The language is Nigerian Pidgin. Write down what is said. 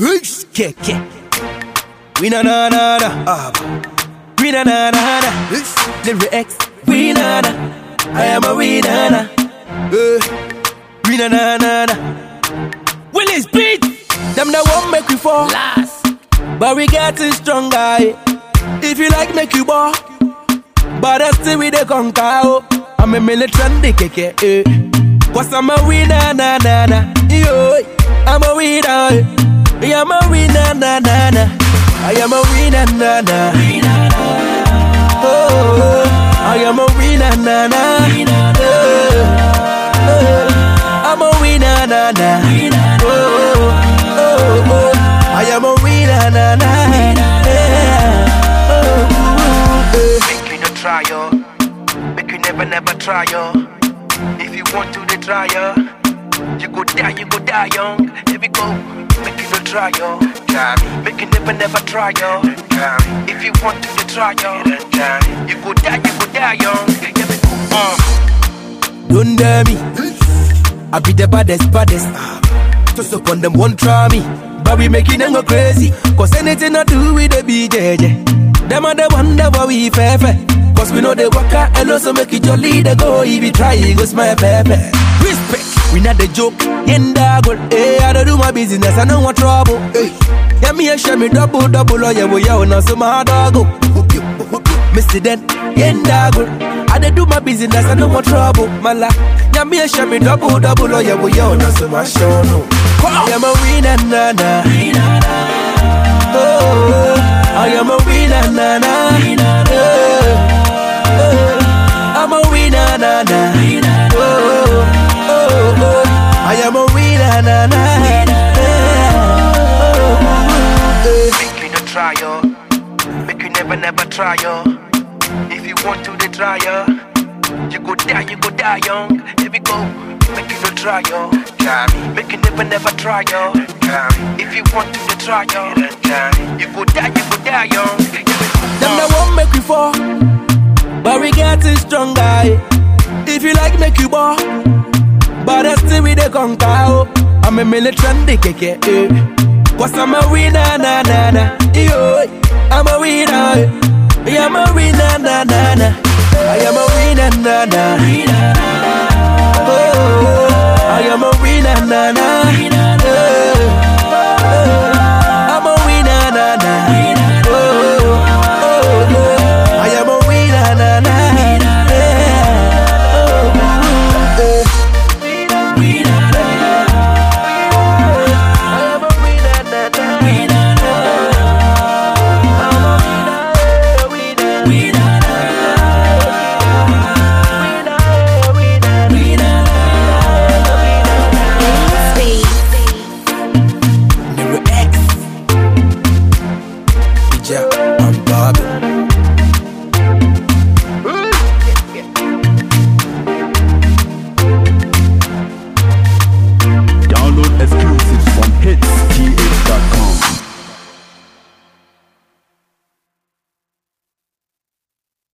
Keke. We na na na na. Ah. We na na na na. Lyrics. We na na. I am a we na na. Eh. We na na na na. Willis beat. Them that won't make we fall. Last. But we getting stronger. eh. If you like, make you ball. But I still with the conquer. oh. I'm a militant keke. Eh. Cause I'm a winner, na na na. Yo, I'm a winner. eh. I'm a winner, na na na. I am a winner, na na. Oh, I am a winner, na na. Oh, oh, I'm a winner, na na. Oh, oh, oh, I am a winner, na na. Yeah. Oh, eh. Make you no try yo. Make you never never try yo. If you want to the try yo. You go die, you go die young. Here we go. Make you no try yo. Make you never never try yo. If you want to the try yo. You go die, you go die young. Here we go. Uh. Don't dare me. I be the baddest, baddest. Just upon them, won't try me. But we making them go crazy. Cause anything I do with the BJJ. Them are the wonder why we fair fair. Cause we know they work out and also make it jolly. They go, if you try, it goes my pepe. Respect. We not the joke. Yenda go. Hey, I don't do my business. I don't want trouble. Hey. Yeah, me a share me double, double. Oh, yeah, well, yeah, now so my dog go. Mr. Den, yenda go. I dey do my business, I don't want trouble, mala. Yeah, me a share me double, double, oh yeah, well, yo, now so my show, no. I am a winner, na na. Oh, I am a winner, na na. Oh, oh, I'm a winner, na na. Oh, oh, oh, I am a winner, na na. Oh, eh. Make you no try yo. Make you never never try yo. If you want to the try yo. You go die, you go die young. Here we go. Make you no try yo. Make you never never try yo. If you want to the try yo. You go die, you go die young. Here we go. Them that won't make we fall, but we getting stronger. eh. If you like, make you ball, but I still with the conquer. oh. I'm a militant keke. Eh. Cause I'm a winner, na na na. Yo, I'm a winner. eh. Yeah, I'm a winner, na na na. I am a winner, na na. Oh, I am a winner, na na.